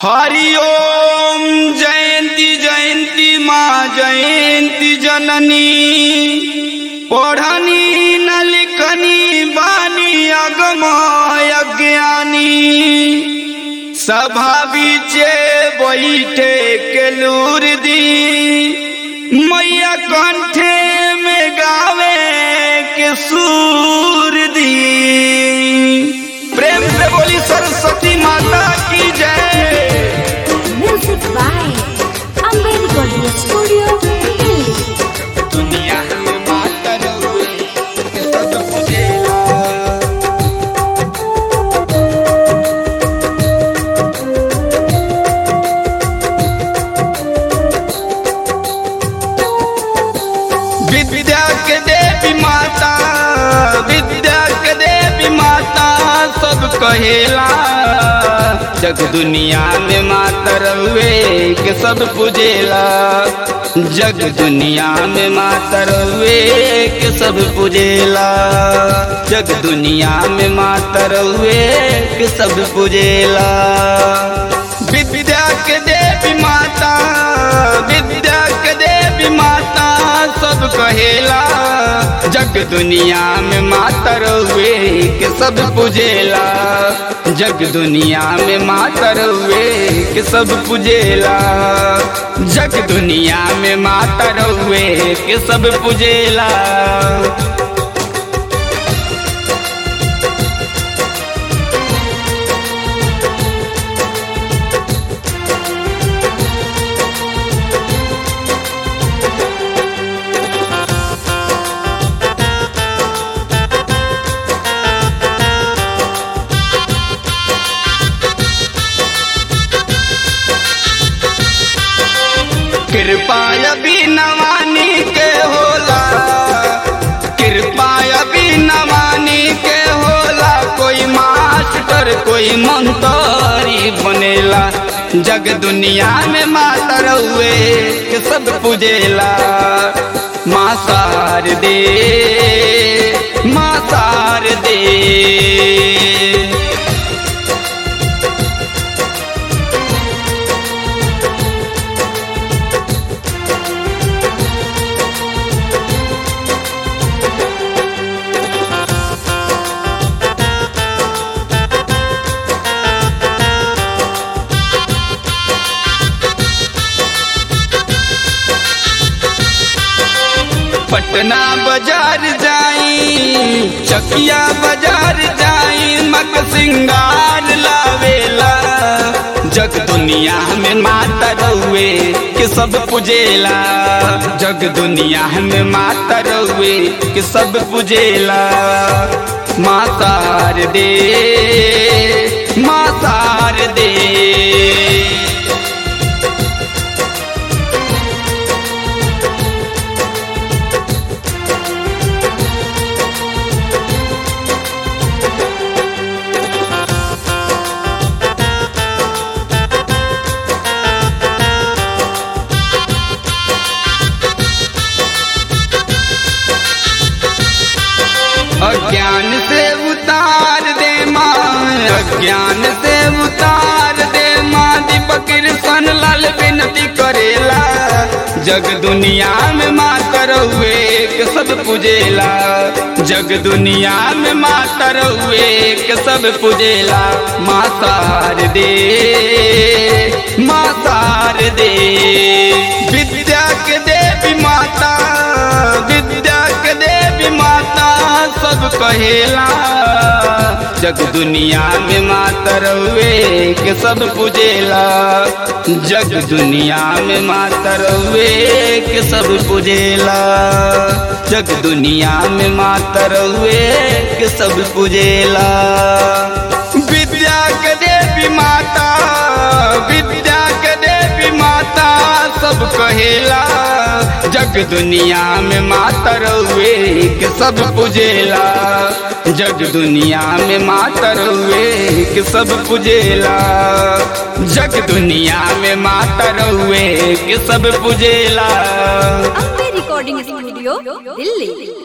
हरि ओम जयंती जयंती माँ जयंती जननी पढ़नी न लिखनी बानी अगमय ज्ञानी सभा बीचे बैठे के लूर दी मैया कंठे में गावे के सूर दी प्रेम से बोली सरस्वती माता की जय Music by Ambedkar Studio, Delhi. दुनिया में माता रहुए के सब पूजेला विद्या के देवी माता विद्या के देवी माता सब कहेला जग दुनिया में माता रहुए के सब पूजेला जग दुनिया में माता रहुए के सब पूजेला जग दुनिया में माता रहुए के सब पूजेला विद्या के देवी माता विद्या के देवी माता सब कहेला जग दुनिया में माता रहुए के सब पूजेला जग दुनिया में माता रहुए के सब पूजेला जग दुनिया में माता रहुए के सब पूजेला कृपा अभी नवानी के होला कृपा अभी नवानी के होला कोई मास्टर कोई मंत्री बनेला जग दुनिया में माता रहुए के सब पूजेला माँ सार दे माँ सार दे पटना बाजार जाई चकिया बाजार जाई मक सिंगार लावेला जग दुनिया में माता रहुए के सब पूजेला जग दुनिया में माता रहुए के सब पूजेला मातार दे मातार दे अज्ञान से उतार दे माँ अज्ञान से उतार दे माँ दीपक कृष्ण लाल विनती करेला जग दुनिया में माता रहुए के सब पूजेला जग दुनिया में माता रहुए के सब पूजेला माँ सार दे माँ सार दे विद्या के देवी माता विद्या के देवी माता सब कहेला जग दुनिया में माता रहुए के सब पूजेला जग दुनिया में माता रहुए के सब पूजेला जग दुनिया में माता रहुए के सब पूजेला विद्या के देवी माता विद्या के देवी माता सब कहेला जग दुनिया में माता रहुए के सब पूजेला जग दुनिया में माता रहुए के सब पूजेला जग दुनिया में माता रहुए के सब पूजेला Ambe Recording Studio, Delhi.